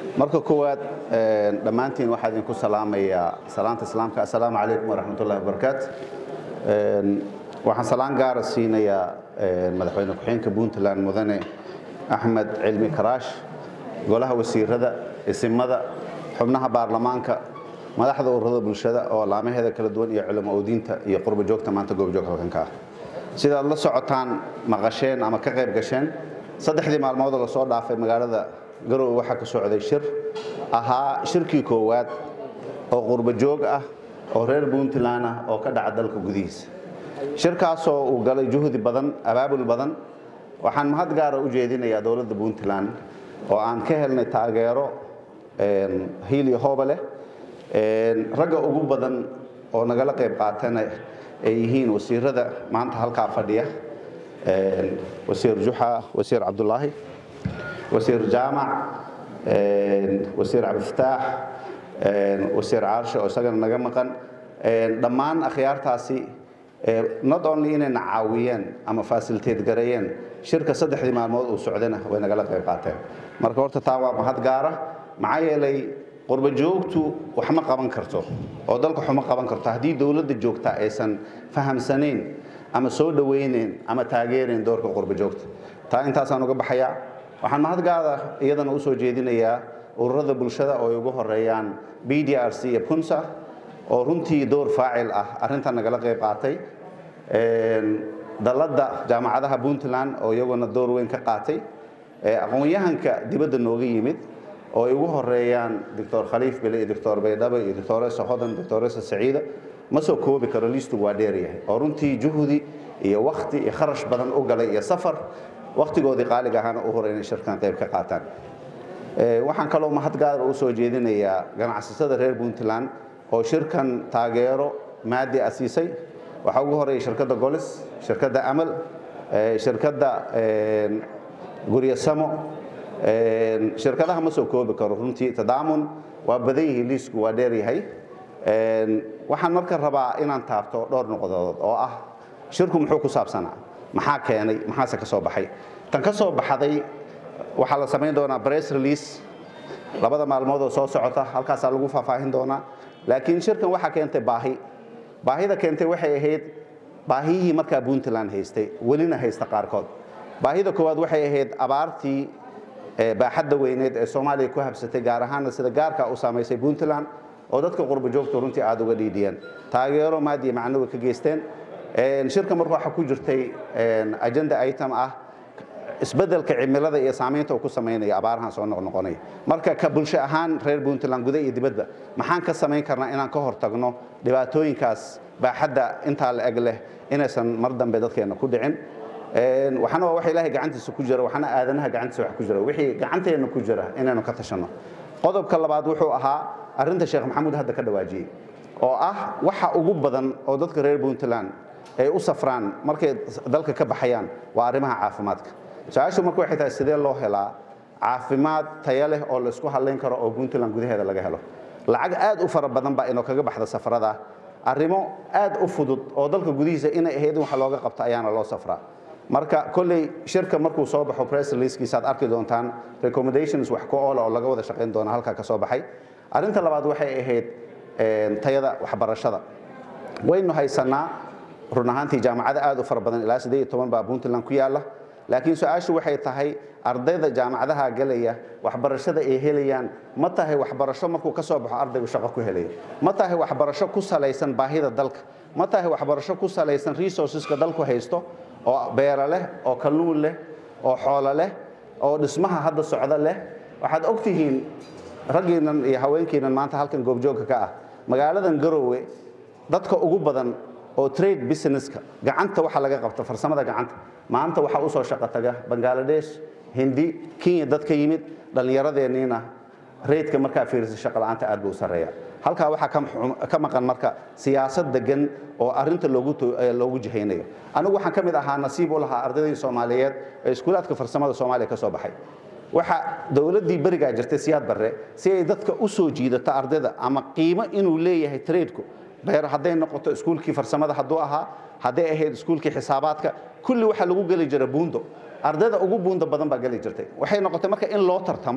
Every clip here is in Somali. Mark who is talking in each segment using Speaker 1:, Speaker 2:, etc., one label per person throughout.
Speaker 1: marka koowaad dhammaantiin waxaa idinku salaamayaa salaanta islaamka assalaamu calaykum waraxmatullahi wabarakaatu waxaan salaan gaara siinayaa madaxweyne ku-xigeenka puntland mudane axmed cilmi karaash golaha wasiirada isimada xubnaha baarlamaanka madaxda ururada bulshada oo laamaheeda kala duwan iyo culamo oodiinta iyo qurbo joogta maanta goobjoog halkanka ah sidaad la socotaan maqasheen ama ka qayb gasheen saddexdii maalmoodoo lasoo dhaafay magaalada garowe waxaa ka socday shir ahaa shirkii koowaad oo qurbo joog ah oo reer puntland ah oo ka dhaca dalka gudihiisa shirkaasoo uu galay juhdi badan abaabul badan waxaan mahad gaara u jeedinayaa dowladda puntland oo aan ka helnay taageero hiiliyo hooba leh ragga ugu badan oo nagala qayb qaatana ay yihiin wasiirada maanta halkaa fadhiya wasiir juxa wasiir cabdulaahi wasiir jaamac wasiir cabdifataax wasiir caarshe oo isagana naga maqan dhammaan akhyaartaasi not only inayna caawiyeen ama fasiliteed gareeyeen shirka saddexdii maalmood uu socdana way nagala qayb qaateen marka horta taa waa mahad gaara maxaa yeelay qurbo joogtu wax ma qaban karto oo dalka xuma qaban karto haddii dowladda joogta aysan fahamsanayn ama soo dhawaynayn ama taageerayn doorka qurbo joogta taa intaasaan uga baxayaa waxaan mahad gaada iyadana u soo jeedinayaa ururada bulshada oo ay ugu horeeyaan b d r c iyo punsa oo runtii door faacil ah arrintan nagala qayb qaatay dalladda jaamacadaha puntland oo iyaguna door weyn ka qaatay aqoon-yahanka dibadda nooga yimid oo ay ugu horeeyaan doctor khaliif bile iyo doctor baydhabo iyo doctoresa hodan doctoresa saciida ma soo koobi karo liistu waa dheeryahay oo runtii juhdi iyo wakti iyo kharash badan u galay iyo safar wakhtigoodii qaaliga ahaana u hore inay shirkan qayb ka qaataan waxaan kaloo mahad gaara u soo jeedinayaa ganacsatada reer puntland oo shirkan taageero maadi a siisay waxaa ugu horeeya shirkadda golis shirkadda amal shirkadda guryasamo shirkadaha ma soo koobi karo runtii tadaamun waa badan yihiin liisku waa dheer yahay waxaan marka rabaa inaan taabto dhowr noqdood oo ah shirku muxuu ku saabsanaa maxaa keenay maxaase ka soo baxay tan ka soo baxday waxaa la samayn doonaa bress release labada maalmood oo soo socota halkaasaa lagu faahfaahin doonaa laakiin shirkan waxaa keentay baahi baahida keentay waxay ahayd baahiyihii markaa puntland haystay welina haysta qaarkood baahida koowaad waxay ahayd abaartii baaxadda weyneed ee soomaaliya ku habsatay gaar ahaanna sida gaarka u saamaysay puntland oo dadka qurbo joogta runtii aada uga dhiidhiyeen taageero maadiya macnawi ka geysteen shirka marka waxaa ku jirtay agenda item ah isbeddelka cimilada iyo saamaynta uu ku samaynaya abaarahan soo noqnoqonaya marka ka bulsho ahaan reer puntland guda iyo dibadba maxaan ka samayn karnaa inaan ka hortagno dhibaatooyinkaas baaxadda intaa la eg leh inaysan mar dambe dadkeena ku dhicin waxana waa wax ilaahay gacantiisa ku jira waxana aadanaha gacantiisa wax ku jira wixii gacanteenna ku jira inaynu ka tashanno qodobka labaad wuxuu ahaa arrinta sheekh maxamuud hadda ka dhawaajiyey oo ah waxa ugu badan oo dadka reer puntland ay u safraan markay dalka ka baxayaan waa arrimaha caafimaadka su-aashu marka waxay tahay sidee loo helaa caafimaad taya leh oo laysku hadlayn karo oo puntland gudaheeda laga helo lacag aad u fara badan baa inoo kaga baxda safarada arrimo aad u fudud oo dalka gudihiisa inay ahayd in wax looga qabto ayaana loo safraa marka kolley shirka markuu soo baxo press releasekiisa aad arki doontaan recommendations wax ku oola oo laga wada shaqayn doona halkaa ka soo baxay arrinta labaad waxay ahayd tayada waxbarashada waynu haysanaa run ahaantii jaamacada aad u fara badan ilaa siddeed iyo toban baa puntland ku yaalla laakiin su-aashu waxay tahay ardayda jaamacadaha galaya waxbarashada ay helayaan ma tahay waxbarasho markuu ka soo baxo ardaygu shaqo ku helaya ma tahay waxbarasho ku salaysan baahida dalka ma tahay waxbarasho ku salaysan resourceska dalku haysto oo beera leh oo kalluun leh oo xoolo leh oo dhismaha hadda socdo leh waxaad og tihiin raggiinan iyo haweenkiinan maanta halkan goobjoogka ka ah magaaladan garowe dadka ugu badan oo trade businesska gacanta waxa laga qabta farsamada gacanta maanta waxaa usoo shaqo taga bangaladesh hindi kenya dad ka yimid dhallinyaradeenniina reydka markaa fiirisa shaqo la'aanta aad buu u sarreeya halkaa waxaa ka maqan marka siyaasad degan oo arrinta loogu jihaynayo anigu waxaan ka mid ahaa nasiib u lahaa ardaydii soomaaliyeed ee iskuulaadka farsamada soomaaliya ka soo baxay waxa dowladdii berigaa jirtay siyaad barre si ay dadka u soo jiidato ardayda ama qiimo inuu leeyahay tradeku beer hadday noqoto iskuulkii farsamada hadduu ahaa hadday ahayd iskuulkii xisaabaadka kulli waxaa lagu geli jira buundo ardayda ugu buunda badan baa geli jirtay waxay noqotay marka in loo tartamo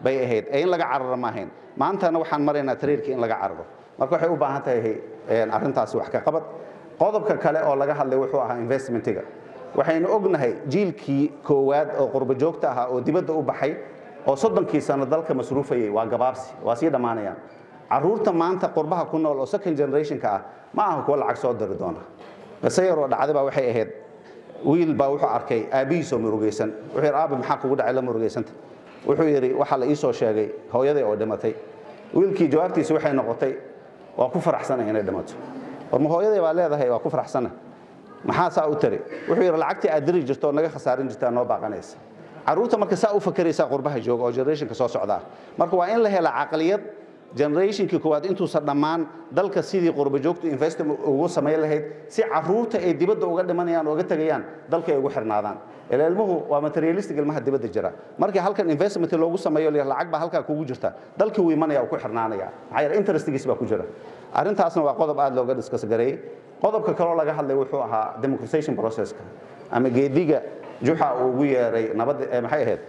Speaker 1: bay ahayd ee in laga cararo ma ahayn maantana waxaan maraynaa tariirkii in laga cararo marka waxay u baahan tahay arrintaasi wax ka qabad qodobka kale oo laga hadlay wuxuu ahaa investmentiga waxaynu ognahay jiilkii koowaad oo qurbo joogta ahaa oo dibadda u baxay oo soddonkii sano dalka masruufayay waa gabaabsi waa sii dhammaanayaan carruurta maanta qurbaha ku nool oo second generationka ah ma aha kuwa lacag soo diri doona qise yaroo dhacday baa waxay ahayd wiil baa wuxuu arkay aabbihiisoo murugaysan wuxuu yidhi aabi maxaa kugu dhacay la murugaysanta wuxuu yidhi waxaa la ii soo sheegay hooyaday oo dhimatay wiilkii jawaabtiisi waxay noqotay waa ku faraxsanay inay dhimato war ma hooyaday baa leedahay waa ku faraxsana maxaa saa u tari wuxuu yidhi lacagtii aad diri jirto oo naga khasaarin jirtaa noo baaqanaysa carruurta marka saa u fakeraysaa qurbaha jooga oo generationka soo socdaa marka waa in la hela caqliyad generationkii koowaad intuusan dhammaan dalka sidii qurbo joogtu investment ugu samayn lahayd si carruurta ay dibadda uga dhimanayaan oo uga tegayaan dalka ay ugu xirnaadaan ila ilmuhu waa materialistic ilmaha dibadda jira markii halkan investment loogu sameeyo lacag baa halkaa kugu jirta dalkii wuu imanaya uu ku xirnaanaya maxaa yeele interestigiis baa ku jira arrintaasna waa qodob aad looga discuss gareeyey qodobka kaloo laga hadlay wuxuu ahaa democratization processka ama geediga juxa uu ugu yeeray nabadda maxay ahayd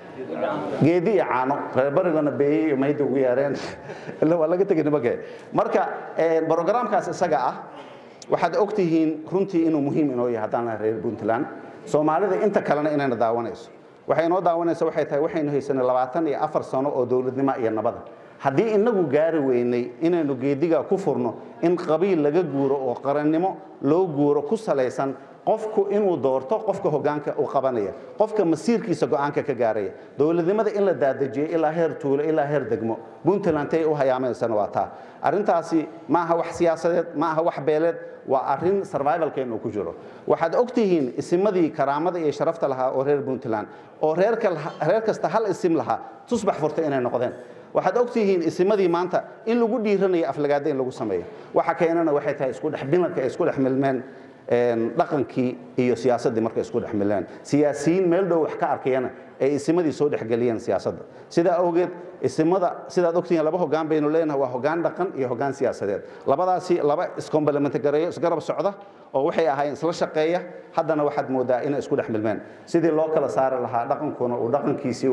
Speaker 1: geedi iyo caano reerbarigana beeyey iyo mayda ugu yeereen illa waa laga tegay nimage marka brogramkaas isaga ah waxaad og tihiin runtii inuu muhiim inoo yahay haddaan lahay reer puntland soomaalida inta kalena inayna daawanayso waxay inoo daawanaysa waxay tahay waxaynu haysanay labaatan iyo afar sano oo dowladnimo iyo nabada haddii inagu gaari weynay inaynu geediga ku furno in qabiil laga guuro oo qarannimo loo guuro ku salaysan qofku inuu doorto qofka hogaanka uu qabanaya qofka masiirkiisa go'aanka ka gaaraya dowladnimada in la daadejiyey ilaa heer tuulo ilaa heer degmo puntland ay u hayaamaysana waa taa arrintaasi ma aha wax siyaasadeed ma aha wax beeleed waa arrin survivalkeennu ku jiro waxaad og tihiin isimadii karaamada iyo sharafta lahaa oo reer puntland oo reer kasta hal isim lahaa tusbax furta inay noqdeen waxaad og tihiin isimadii maanta in lagu dhiiranayo aflagaada in lagu sameeyo waxa keenana waxay tahay isku dhex bilanka ay isku dhex milmeen dhaqankii iyo siyaasaddii markay isku dhex mileen siyaasiyiin meel dhow wax ka arkayana ay isimadii soo dhexgeliyeen siyaasadda sidaa awgeed isimada sidaad ogtihiin laba hogaan baynu leenahay waa hogaan dhaqan iyo hogaan siyaasadeed labadaasi laba iscomplement gareeyo isgarab socda oo waxay ahaayeen isla shaqeeya haddana waxaad moodaa inay isku dhex milmeen sidii loo kala saari lahaa dhaqankuna uu dhaqankiisii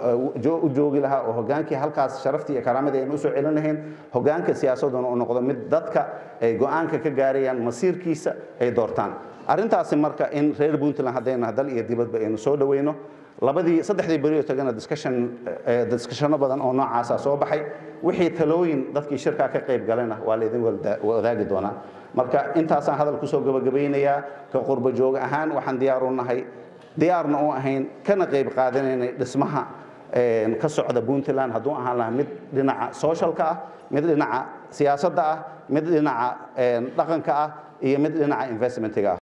Speaker 1: u joogi lahaa oo hogaankii halkaas sharaftii iyo karaamadii aynu usoo celin lahayn hogaanka siyaasaduna uu noqdo mid dadka ay go'aanka ka gaarayaan masiirkiisa ay doortaan arrintaasi marka in reer puntland haddayna dal iyo dibadba aynu soo dhoweyno labadii saddexdii berioo tagana discussion discussiono badan oo noocaasa soo baxay wixii talooyin dadkii shirkaa ka qayb galena waa laydin wadaagi doonaa marka intaasaan hadal kusoo gabagabaynayaa ka qurbo joog ahaan waxaan diyaar u nahay diyaarna u ahayn kana qayb qaadanaynay dhismaha ka socda puntland hadduu ahaan lahaa mid dhinaca socialka ah mid dhinaca siyaasadda ah mid dhinaca dhaqanka ah iyo mid dhinaca investmentiga ah